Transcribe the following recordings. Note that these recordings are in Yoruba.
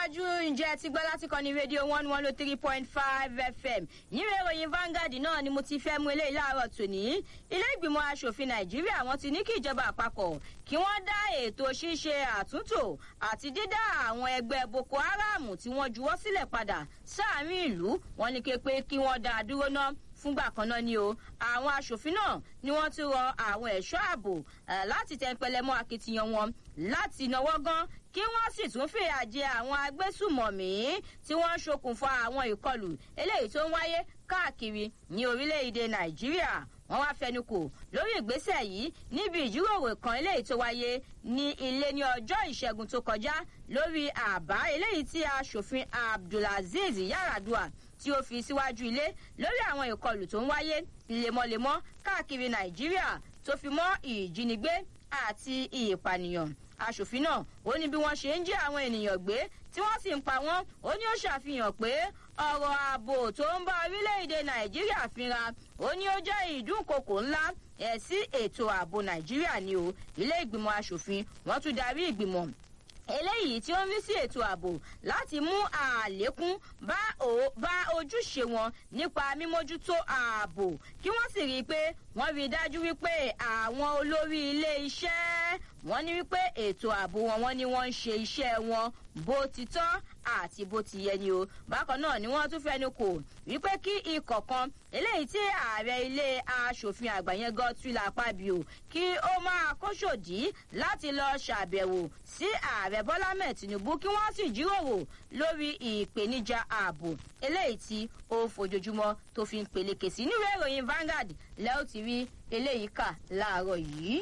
tẹ̀síwájú ǹjẹ́ ti gbọ́ láti kọ́ni rédíò one one oh three point five fm yíre ìròyìn Vanguard náà ni mo ti fẹ́ mú eléyìí láàárọ̀ tòní ilé ìgbìmọ̀ asòfin nàìjíríà wọ́n ti ní kí ìjọba àpapọ̀ kí wọ́n dá ètò ṣíṣe àtúntò àti dídá àwọn ẹgbẹ́ boko haram tí wọ́n juwọ́ sílẹ̀ padà sáàrin ìlú wọ́n ní képe kí wọ́n dá a dúró ná fúngbà kan náà ni o àwọn aṣòfin náà ni wọ́n ti rọ àwọn ẹ̀ṣọ́ ààbò láti tẹnpẹlẹ mọ́ akitiyan wọn láti náwó gan kí wọ́n sì tún fìyà jẹ àwọn agbésùmọ̀mí tí wọ́n ń ṣokùnfà àwọn ìkọlù eléyìí tó ń wáyé káàkiri ní orílẹ̀-èdè nàìjíríà wọ́n wá fẹnukò lórí ìgbésẹ̀ yìí níbi ìjíròrò kan eléyìí tó wáyé ní ilé ní ọjọ́ ìṣẹ́gun tó kọjá lórí àbá eléyìí tí aṣòfin abdulaziz yaradua tí ó fi síwájú ilé lórí àwọn ìkọlù tó ń wáyé lemọ́lemọ́ káàkiri nàìjíríà tó fi mọ́ ìjínigbé àti ìpànìyàn aṣòfin náà ó ní bí wọ́n ṣe ń jí àwọn ènìyàn gbé tí wọ́n sì ń pa wọ́n ó ní ó ṣàfihàn pé ọ̀rọ̀ ààbò tó ń bá orílẹ̀-èdè nàìjíríà fínra ó ní ó jẹ́ ìdúnkokò ńlá ẹ̀ sí ètò ààbò nàìjíríà ni o ilé ìgbìmọ̀ aṣòfin wọ́n tún darí ìgbìmọ̀ eléyìí tí ó ń rí sí ètò ààbò láti mú àlékún bá ojúṣe wọn nípa mímójútó ààbò kí wọ́n sì rí i pé wọ́n rí i dájú wípé àwọn olórí ilé iṣẹ́ wọ́n ní wípé ètò ààbò wọn wọ́n ní wọ́n ń ṣe iṣẹ́ wọn bó ti tọ́ àti bó ti yẹ ni o bákan náà ni wọ́n tún fẹnu kò wípé kí ikọ̀ kan eléyìí tí ààrẹ ilé aṣòfin àgbà yẹn Godswill Akpabio kí ó máa kóṣòdì láti lọ ṣàbẹ̀wò sí ààrẹ Bọ́lá mẹ́ẹ̀ Tinubu kí wọ́n sì jíròrò lórí ìpèníjà ààbò eléyìí tí ó fojoojúmọ́ tó fi ń peléke sí níwèé ìròyìn Vanguard lẹ́ẹ̀ ó ti rí eléyìí kà láàárọ̀ yìí.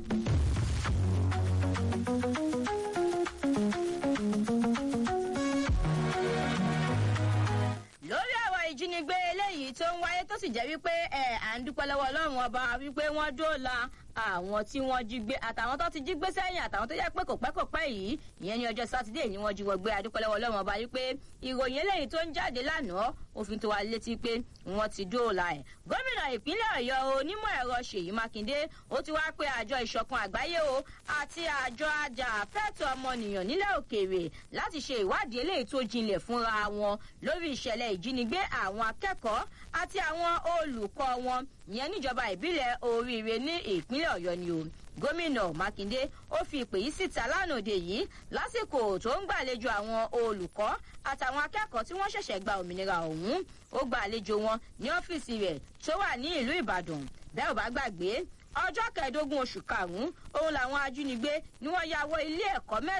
lórí ọ̀rọ̀ ìjínigbé eléyìí tó ń wáyé tó sì jẹ́ wípé ẹ̀ à ń dúpẹ́ lọ́wọ́ ọlọ́run ọba wípé wọ́n dóòlà àwọn tí wọ́n jí gbé àtàwọn tó ti jí gbé sẹ́yìn àtàwọn tó yẹ pé kò pẹ́ kò pẹ́ yìí ìyẹn ní ọjọ́ sátidé ni wọ́n jí wọ́n gbé adúpẹ́lẹ́wọ́ ọlọ́run ọba wípé ìròyìn eléyìí tó ń jáde lánàá òfin tó wà létí pé wọ́n ti dóòlà ẹ̀. gómìnà ìpínlẹ̀ ọ̀yọ́ onímọ̀ ẹ̀rọ ṣèyí mákindé ó ti wá pé àjọ ìṣọ̀kan àgbáyé o àti àjọ ajàfẹ́tọ̀ ọmọnìyàn nílẹ̀ òkèèrè láti ṣe ìwádìí eléyìí tó jinlẹ̀ fúnra wọn lórí ìṣẹ̀lẹ̀ ìjínigbé àwọn akẹ́kọ̀ọ́ àti àwọn olùkọ́ wọn ìyẹn níjọba ìbílẹ̀ oríire ní ìpínlẹ̀ ọ̀yọ́ ni o gómìnà mákindé ó fi ìpè yìí síta lánàá òde yìí lásìkò tó ń gbàlejò àwọn olùkọ́ àtàwọn akẹ́kọ̀ọ́ tí wọ́n ṣẹ̀ṣẹ̀ gba òmìnira ọ̀hún ó gba àlejò wọn ní ọ́fíìsì rẹ̀ tó wà ní ìlú ìbàdàn bẹ́ẹ̀ ò bá gbàgbé ọjọ́ kẹẹ̀ẹ́dógún oṣù karùn-ún òun làwọn ajínigbé ni wọ́n ya wọ ilé ẹ̀kọ́ mẹ́ta